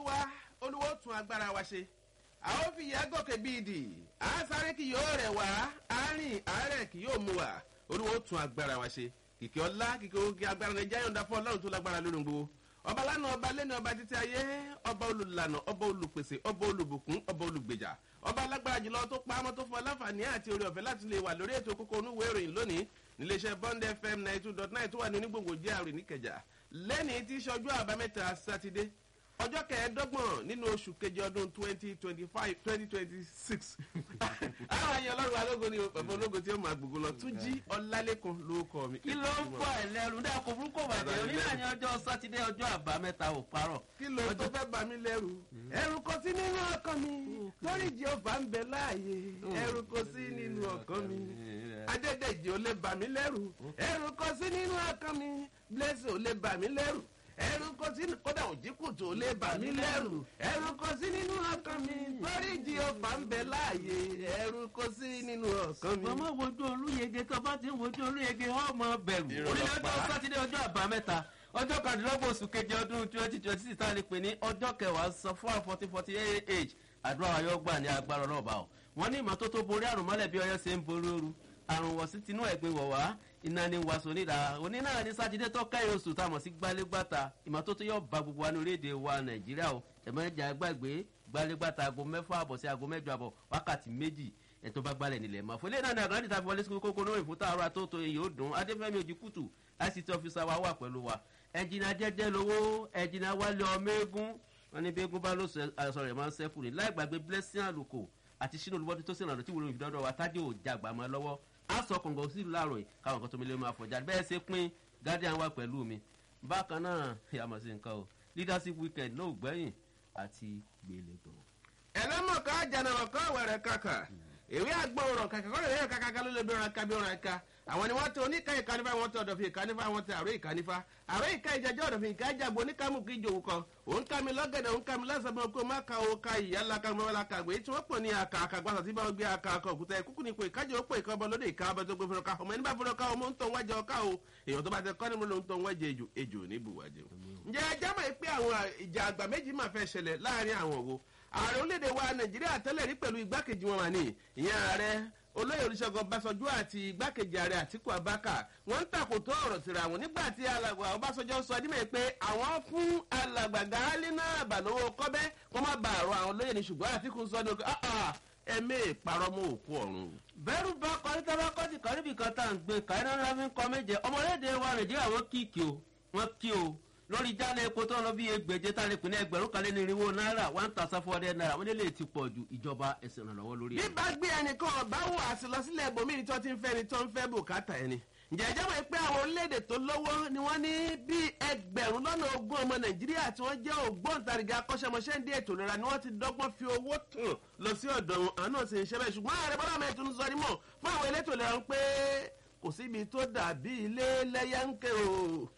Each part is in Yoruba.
olúwa olúwa ó tún agbára wa ṣe a ó fi ìyá gòkè bíi dì á sáré kì yóò rẹ̀ wá á rìn àárẹ̀ kì yóò mú wa olúwa ó tún agbára wa ṣe kìkì ọlá kìkì oge agbára rẹ̀ jáyọ̀ ńdá fún ọlọ́run tó lágbára lórí gbogbo ọba lánàá ọba lẹ́nu ọba títí ayé ọba olùlànà ọba olùpèsè ọba olùbùkún ọba olùgbèjà ọba alágbára jùlọ tó pa ámọ́ tó fún ọláǹfààní àti orí ọ̀fẹ́ láti lè wà lórí ètò kókó onúwé ìròyìn lónìí níléeṣẹ́ bond fm ninety two dot nine tó wà ní onígbòǹgbò jr níkẹjà lẹ́nìí tí sọjú àbámẹ́ta sátidé ọjọ́ kẹẹ̀ẹ́dọ́gbọ̀n nínú oṣù kejì ọdún twenty twenty five twenty twenty six àwọn àyàn ọlọ́run alógo ni bàbá ológo tí ó máa gbogbo lọ tún jí ọlálẹ́kùn ló kọ mi. kí ló ń fọ ẹlẹ́rù dáa kò burúkú bàjẹ́ onílà ní ọjọ́ sátidé ọjọ́ àbámẹ́ta ò parọ́. kí ló tó fẹ́ bà mí lẹ́rù ẹ̀rù kò sí nínú ọkàn mi lórí jehova ń bẹ láàyè ẹ̀rù kò sí nínú ọkàn mi adédèjì ò lè bà mí lẹ́rù ẹ̀rù kò sí nínú ọkàn mi blessing ò lè bà mí lẹ́rù ẹ̀rù kò sí kódà òjìkùtù ò lè bà mí lẹ́rù ẹ̀rù kò sí nínú ọkàn mi lórí jehova ń bẹ láàyè ẹ̀rù kò sí nínú ọkàn mi. màmá wojú olúyege tó bá ti ń wojú olúyege ọmọ bẹ̀rù Irọ́ onílẹ̀ ló pa. ọjọ́ sátidé ọjọ́ àbámẹ́ta ọjọ́ kàdínlọ́gbọ̀n oṣù keje ọdún twenty twenty six tá a lè pè ní ọjọ́ kẹwàá san fún àwọn fourteen forty eight age àdúrà wa yóò gbà ní agbára ọlọ́ọ̀bà o wọ́n ní ìmọ́tótó borí àrùn mọ́lẹ̀ bí ọyọ́ ṣe ń borí ooru àrùn wọ̀ sí tinú ẹ̀gbin wọ̀ wá iná ní wàásù onídàá onínáà ní sátidé tó kẹ́yìn oṣù tá a mọ̀ sí gbálégbàtà ìmọ́tótó yóò ba gbogbo wa ní orílẹ̀-èdè wa nàìjíríà o ẹ̀mọ́jà gbàgbé gbálégbàtà aago mẹ́fà àbọ̀ sí aago mẹ́jọ àbọ̀ wákàtí méjì ẹ̀tọ́ bá gbálẹ̀ nílẹ̀ máa fọlẹ́ náà ní àgbà níta fi wọlé sí kókó lórí fún tààrà tó tó èyí ó dùn adéfẹ́mi òjìkùtù ict officer wa wà pẹ̀lú wa ẹ̀jìnà jẹ́jẹ́ lówó ẹ̀jìnà wálé ọmọ eégún wọn ní bí eégún bá lóṣù aṣọ rẹ̀ máa ń sẹ́kù ní láì gbàgbé blessing àlùkò àti sínú olúbọ́dún tó sìnrànlọ́ tí wúlò ìfidọ́dọ̀ wa tádé ò jàgbà mọ́ lọ́wọ́ á sọ kọ̀ǹgọ̀ sí ìlú láàrọ̀ yìí káwọn kan tó mi lé máa fọjá bẹ́ẹ̀ ṣe pín guardian wa pẹ̀lú mi bákan náà yàmọ̀ sí nǹkan o leadership weekend náà ò gbẹ́yìn àti gbélé gan. ẹlẹ́mọ̀ká jẹnàmọ̀ká wẹ̀rẹ̀ kàkà èwe àgbọ̀rọ̀ kàkà kọ́ lè kàkà ká ló lè bí ọ̀rọ̀ ká bí ọ̀rọ̀ ká àwọn ni wọ́n tẹ oníkà ìkànnìfà wọ́n tẹ ọ̀dọ̀fin ìkànnìfà wọ́n tẹ àrò ìkànnìfà àrò ìka ìjàjọ́ ọ̀dọ̀fin ìka ìjàgbọ́ oníkàmù kí ìjòwò kan òun ká mi lọ́gẹ̀dẹ̀ òun ká mi lọ́sàbọ̀ kó má ka o ka ìyá ńlá ka mọ́wá la ka gbé tí wọ́n pọ̀ ní àkà àkàgbàsà tí báwọn gbé àkà àkà òkúta ẹ̀kúkú ni ipò ìkájọ ó pò ìka ọbọ lóde ìka ọbọ tó gbé fúnra ká ọmọ ẹni bá fúnra ká ọmọ ń tọ́ wájà ọká o èèyàn tó bá tẹ kọ́ni mú ló ń tọ́ wájà ejò ejò ní buwájẹ. ǹjẹ́ ẹjẹ́ mọ̀ pé àwọn ìjà àgbà méjì máa fẹ́ ṣẹlẹ̀ láàrin àwọn wo ààrẹ orílẹ̀-èdè wa nàìjíríà tẹ́lẹ̀ rí pẹ̀lú igbákejì wọn wà ní ìyẹn ààrẹ olóyè olùṣègùn ọbásanjọ́ àti igbákejì ààrẹ àtìkú abaka wọ́n ń takòtò ọ̀rọ̀ síra wọn nígbà tí alàgbà ọbásanjọ́ sọ dímẹ̀ pé àwọn fún alàgbà gáálí náà bàlówó kọ́bẹ́ kó má bàa rọ àwọn olóyè ní ṣùgbọ́n àtìkú sọ ní ọkọ̀ ẹ̀mí ìparọ́ mọ́ òkú ọ̀run. bẹ́rù bá kọrí tábà kọ́ ti kọ́rí bìkan tá à ń gbé kàrí náà fi ń kọ́ méje ọmọlédè wa nàìjíríà wọ́n kíkì o wọ́n kí o lórí jálẹ̀ epo tó ń lọ bí egbèje tá a lè pè ní ẹgbẹ̀rún kan lé ní irinwó náírà one thousand four hundred naira wọ́n lè ti pọ̀ ju ìjọba ẹ̀sìn ìrànlọ́wọ́ lórí bí ẹ̀. bá gbé ẹnìkan ọba wò àsìlọsílẹ̀ ibòmíì tó ti ń fẹ́ ni tó ń fẹ́ bùkátà ẹni. ǹjẹ́ ẹjẹ́ wọ̀ pé àwọn orílẹ̀-èdè tó lówó ni wọ́n ní bí ẹgbẹ̀rún lọ́nà ogún ọmọ nàìjíríà tí wọ́n jẹ́ ògbóǹtarìgì akọ́ṣẹ́mọṣẹ́ ń dé ètò ìlera ni wọ́n ti dọ́gbọ́n fi owó tàn lọ sí ọ̀dọ̀ wọn àwọn náà sì ń ṣe bẹ́ẹ̀ ṣùgbọ́n ààrẹ bọ́lá mẹ́tò ń sọ ní mọ̀ fún àwọn elétò ìlera ń pé kò síbi tó dàbí ilé lẹ́yàǹkẹ́ o.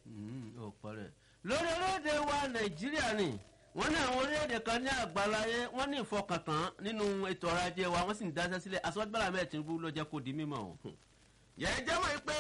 ọ̀pọ̀ rẹ̀ lórí orílẹ̀-èdè wa nàìjíríà ni wọ́n ní àwọn orílẹ̀-èdè kan ní àgbáláyé wọ́n ní ìfọkàntán nínú ètò ọrọ̀ ajé wa wọ́n sì ń dáṣẹ́ sílẹ̀ aṣọ́gbàlá mẹ́ẹ̀ tinubu ló jẹ́ kó di mímọ́ o. yẹ̀ẹ́jẹ́ mọ̀ pé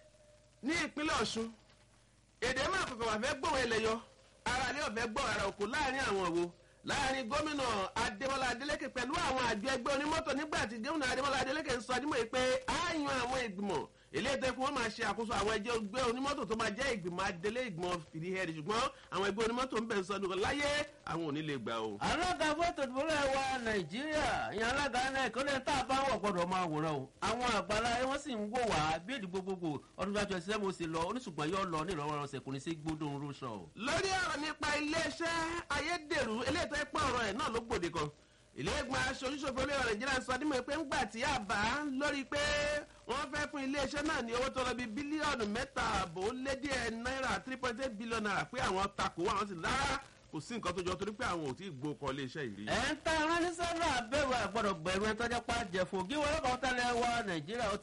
ní ìpínlẹ̀ ọ̀ṣun èdè máa kọ̀kọ̀ wà fẹ́ gbọ̀wọ́ ilẹ̀ yọ ara ilé ọ̀fẹ́ gbọ́ ara òkú láàrin àwọn òwò láàrin gómìnà adémọlá adélékè pẹ̀lú àwọn àjọ ẹgbẹ́ onímọ́tò nígbà tí gómìnà adémọlá adélékè ń sọ adímọ̀ yìí pé á yan àwọn ìgbìmọ̀ eléyìí tó kí wọ́n máa ṣe àkóso àwọn ẹjẹ́ ẹgbẹ́ onímọ́tò tó máa jẹ́ ìgbìmọ̀ adélé ìgbìmọ̀ fìdí hẹ́ẹ̀dì ṣùgbọ́n àwọn ẹgbẹ́ onímọ́tò ń bẹ̀ ń sọ ní láyé àwọn ò ní lè gbà o. alága fótó ìdìbòlẹ̀ wa nàìjíríà ìyẹn alága náà ìkọ́lẹ̀ tá a bá wọ̀ gbọ́dọ̀ máa wòran o àwọn àgbàlá wọn sì ń wò wá bí èdè gbogbogbò ọdún tó àjọṣe mo sì lọ oníṣùgbọ́n yóò lọ ní ìrọ̀rùn kò ní sí gbódùn rúṣọ. lórí ọ̀rọ̀ nípa iléeṣẹ́ ayédèrú eléyìí tó ń pọ̀ ọ̀rọ̀ ẹ̀ náà ló gbòde kan ìlẹ́gbọ̀n aṣojúṣòfin olóyè nàìjíríà sọ dímọ̀ pé ńgbà tí àbá lórí pé wọ́n fẹ́ fún iléeṣẹ́ náà ní owó tó lọ bí bílíọ̀nù mẹ́ta àbò ó lé díẹ̀ náírà three point eight billion naira pé àwọn takò àwọn sì lára kò sí nǹkan tó jọ torí pé àwọn ò tí ì gbó kọ iléeṣẹ́ ìrí. ẹ̀ ń ta ìránníṣẹ́ náà bẹ̀rù àgbọ̀dọ̀ gbẹ̀rù ẹ̀ tọ́jà pa jẹ̀fọ́ gíwọ́n lọ́kọ̀ tẹ́lẹ̀ wa nàìjíríà ó